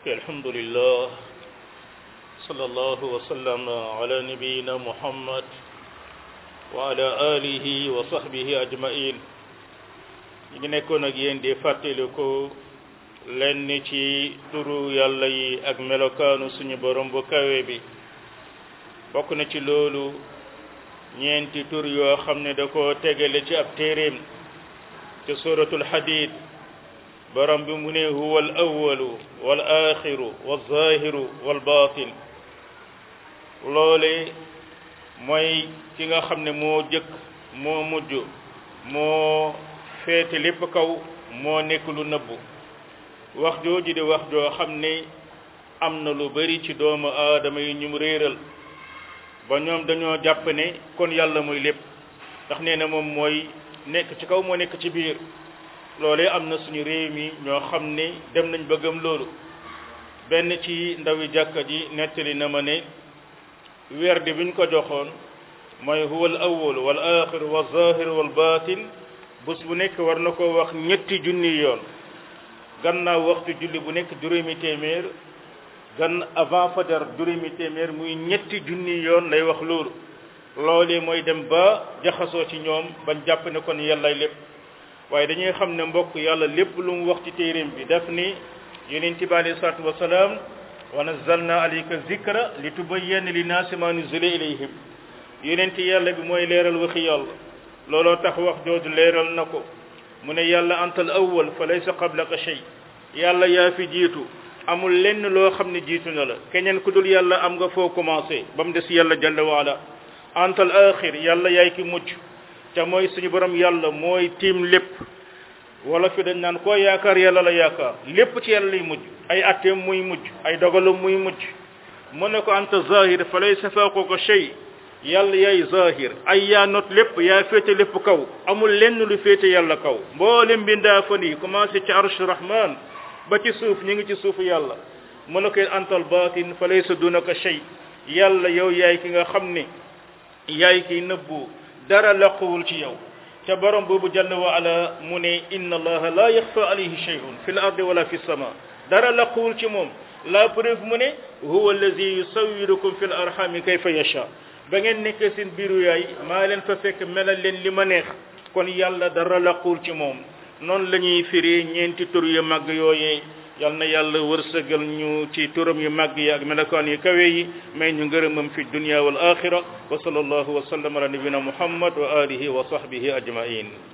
ok alhamdulillah sallallahu wa sallam ala nabiyina muhammad wa ala alihi wa sahbihi ajmain ñi ngi nekkoon ak yéen di fàttali ko lenn ci turu yàlla yi ak melokaanu suñu borom bu kawe bi bokk na ci loolu ñeenti tur yoo xam ne da ko tegale ci ab téeréem ci suratul hadid borom bi mu ne huwa al awalu wal axiru wal zahiru wal batin loole mooy ki nga xam ne moo jëkk moo mujj moo féete lépp kaw moo nekk lu nëbbu wax jooju di wax joo xam ne am na lu bari ci doomu aadama yi ñu mu réeral ba ñoom dañoo jàpp ne kon yàlla mooy lépp ndax nee na moom mooy nekk ci kaw moo nekk ci biir loolee am na suñu réew mi ñoo xam ne dem nañ ba gëm loolu benn ci ndawi jàkka ji nettali na ma ne werde bi ñu ko joxoon mooy huwa al awwal wal axir wal zahir wal batin bés bu nekk war na ko wax ñetti junni yoon gannaaw waxtu julli bu nekk juróomi téeméer gan avant fajar juróomi téeméer muy ñetti junni yoon lay wax loolu loolee mooy dem ba jaxasoo ci ñoom bañ jàpp ne kon yàllay lépp waaye dañuy xam ne mbokk yàlla lépp lu mu wax ci téeréem bi daf ni yonent bi alayhi salaatu wasalaam wa nazzalna alayka zikra li tubayyana linnaasi ma nuzila ilayhim yonent yàlla bi mooy leeral waxi yàlla looloo tax wax jooju leeral na ko mu ne yàlla antal awwal fa laysa qablaka shay yàlla yaa fi jiitu amul lenn loo xam ne jiitu na la keneen ku dul yàlla am nga foo commencé ba mu des yàlla jalla waala antal axir yàlla yaay ki mujj te mooy suñu borom yàlla mooy tiim lépp wala fi dañ naan koo yaakaar yàlla la yaakaar lépp ci yàlla lay mujj ay atteem muy mujj ay dogalam muy mujj mu ne ko anta zahir fa laysa fawqaka shay yàlla yaay zahir ay yaa not lépp yaa féete lépp kaw amul lenn lu féete yàlla kaw mboolem mbindaa fan yi commencé ci arsh rahman ba ci suuf ñu ngi ci suufu yàlla mu ne ko antal batin fa laysa dunaka shay yàlla yow yaay ki nga xam ne yaay ki nëbbu dara laquwul ci yow te borom boobu jalla wa ala mu ne inna allaha la yaxfa alayhi shay'un fi l ardi wala fi sama dara laquwul ci moom la preuve mu ne huwa allazi yusawwirukum fi l arhami kayfa yasha ba ngeen nekkee seen biiru yaay maa leen fa fekk melal leen li ma neex kon yàlla dara laquwul ci moom noonu la ñuy firi ñeenti tur yu màgg yooyee yal na yàlla wërsëgal ñu ci turam yu màgg yi ak melokaan yu kawe yi may ñu ngërëmam fi dunya wal axira wa sallallahu wa sallam ala nabina muhammad wa alihi wa sahbihi ajmain